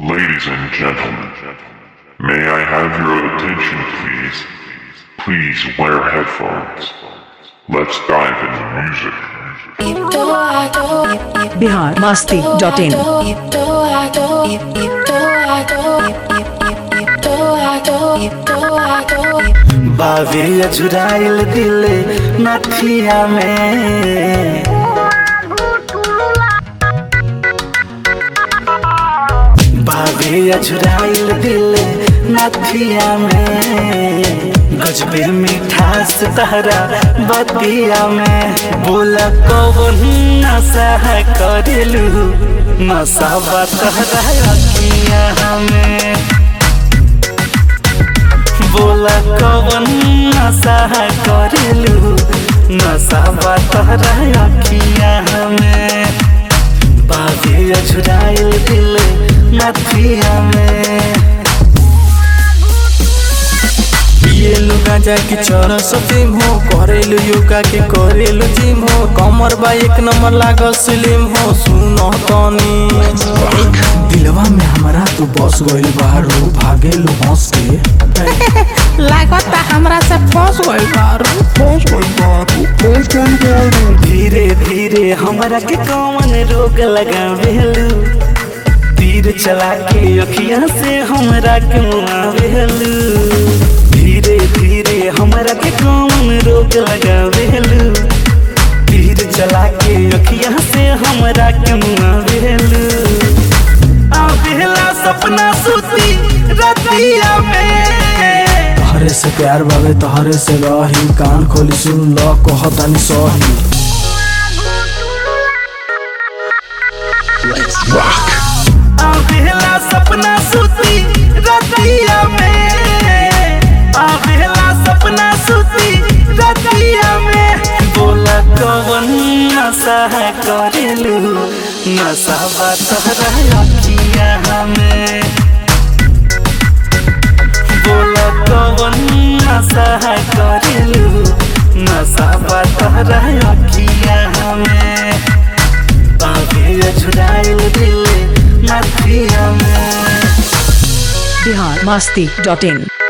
Ladies and gentlemen, may I have your attention please? Please wear headphones. Let's dive into music. Bihar Masti dot in बाबे अजुराइल दिले नथिया में बाबे अजुराइल दिले नथिया में गजबे मिठास तहरा बतिया में बोला कौन नशा करेलू नशा तहरा अखिया में बोला कवन नशा करेलू नशा तहरा अखिया में बाबे अझुराइल दिल नथिया में पिएलु गांजा के चरस फिल्म हो करेलु योगा के करेलु जिम हो कमर बा एक नंबर लागल सिलिम हो सुनो तनी दिलवा में हमारा तू बस गइल बारू भागेलु हंस के लागता हमरा से फंस गइल बारू धीरे धीरे हमरा के कौन रोग लगावेलू तीर चला के अखिया से हमरा के मुआवेलू धीरे धीरे हमरा के कौन रोग लगावेलू तीर चला के अखिया से हमरा के मुआवेलू आवेला सपना सुती रतिया में तहरे से प्यार बावे तहरे से रही कान खोली सुन ल कहतानी सही आवेला सपना सुती रतिया में आवेला सपना सुती रतिया में बोला कवन नशा करेलू नशा तहरा अखिया में बोला कवन नशा करेलू नशा तहरा अखिया में बाबे झुराइल दिल नथिया में बिहार मस्ती डॉट इन